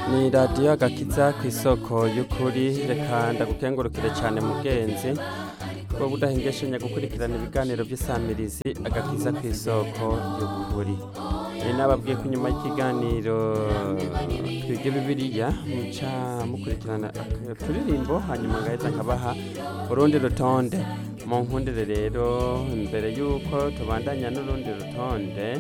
ni radiyo agakiza ku isoko y'ukuri reka ndagukengurukire cyane mugenzi wowe udahengeshanya gukurikirana ibiganiro by'isamirizi agakiza ku isoko y'ukuri ni nababwiye ko inyuma y'ikiganiro twige bibiliya muca mukurikirana uturirimbo hanyuma ngahita nkabaha urundi rutonde mu nkundire rero mbere y'uko tubandanya n'urundi rutonde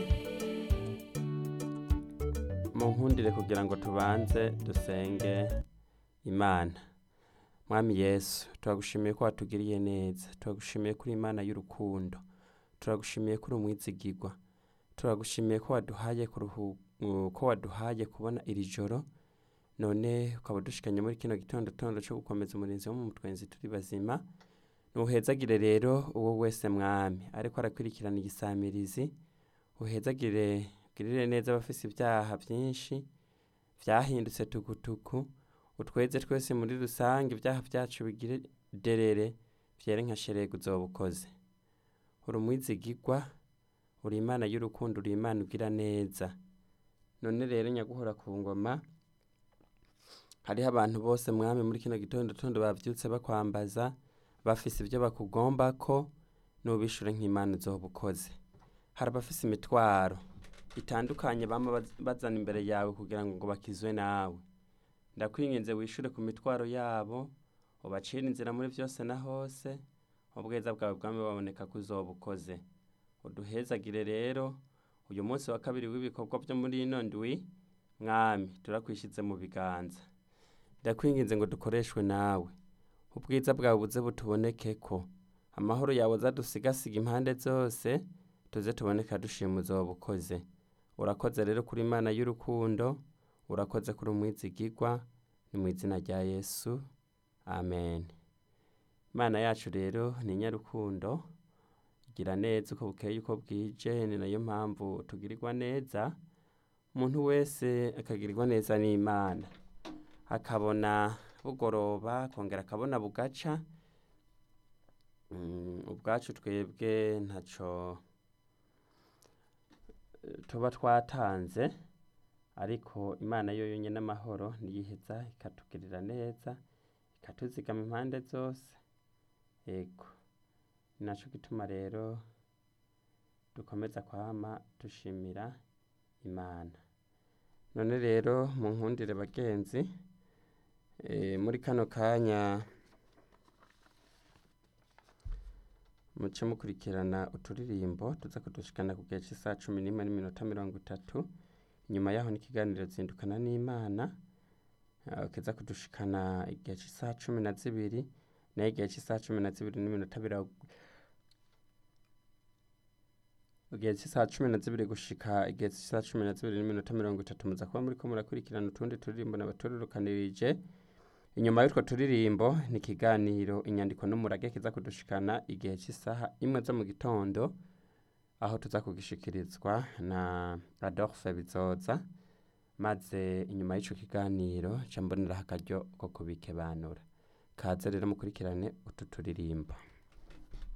mu nkundire kugira ngo tubanze dusenge imana mwami yesu turagushimiye ko watugiriye neza turagushimiye ko uri imana y'urukundo turagushimiye ko uri umwizigirwa turagushimiye ko waduhaye kuruhu ko waduhaye kubona iri joro none ukaba udushikanye muri kino gitondo tondo cyo gukomeza umurinzi wo mu mutwenzi turi bazima nuhezagire rero uwo wese mwami ariko arakurikirana igisamirizi uhezagire ugirire neza abafise ibyaha byinshi byahindutse tukutuku utweze twese muri rusange ibyaha byacu bigire derere byere nka sherega uzoba ukoze uri umwizigirwa uri imana y'urukundo uri imana ugira neza none rero nyaguhora ku ngoma hariho abantu bose mwami muri kino gitondo tondo bavyutse bakwambaza bafise ibyo bakugomba ko nubishure nk'imana uzoba ukoze hari abafise imitwaro itandukanye bama bazana imbere yawe kugira ngo bakizwe nawe ndakwinginze wishure ku mitwaro yabo ubacire inzira muri byose na hose ubwiza bwawe bwami baboneka ko uzoba ukoze uduhezagire rero uyu munsi wa kabiri w'ibikorwa byo muri ino ndwi mwami turakwishyize mu biganza ndakwinginze ngo dukoreshwe nawe ubwiza bwawe buze butuboneke ko amahoro yawe azadusigasiga impande zose tuze tuboneka dushima uzoba ukoze urakoze rero kuri imana y'urukundo urakoze kuri umwizigirwa ni mu izina rya yesu amen imana yacu rero ni inyarukundo igira neza uko bukeye uko bwije ni nayo mpamvu tugirirwa neza umuntu wese akagirirwa neza n'imana akabona bugoroba akongera akabona bugaca ubwacu twebwe ntacyo tuba twatanze ariko imana yo yonyine amahoro niyiheza ikatugirira neza ikatuzigama impande zose yego ni nacyo gituma rero dukomeza kwama dushimira imana none rero mu nkundire bagenzi muri kano kanya muce mukurikirana uturirimbo tuza kudushikana ku gihe cy'isaha cumi n'imwe n'iminota mirongo itatu inyuma yaho n'ikiganiro zindukana n'imana kiza kudushikana igihe cy'isaha cumi na zibiri nayo igihe cy'isaha cumi na zibiri n'iminota mirongo igihe cy'isaha cumi na zibiri gushika igihe cy'isaha cumi na zibiri n'iminota mirongo itatu muza kuba muri ko murakurikirana utundi turirimbo n'abatururukanirije inyuma y'utwo turirimbo ni ikiganiro inyandiko n'umurage kiza kudushikana igihe cy'isaha imwe zo mu gitondo aho tuza kugishikirizwa na adolphe bizoza maze inyuma y'icyo kiganiro mboneraho akaryo ko kubikebanura kaze rero mukurikirane utu turirimbo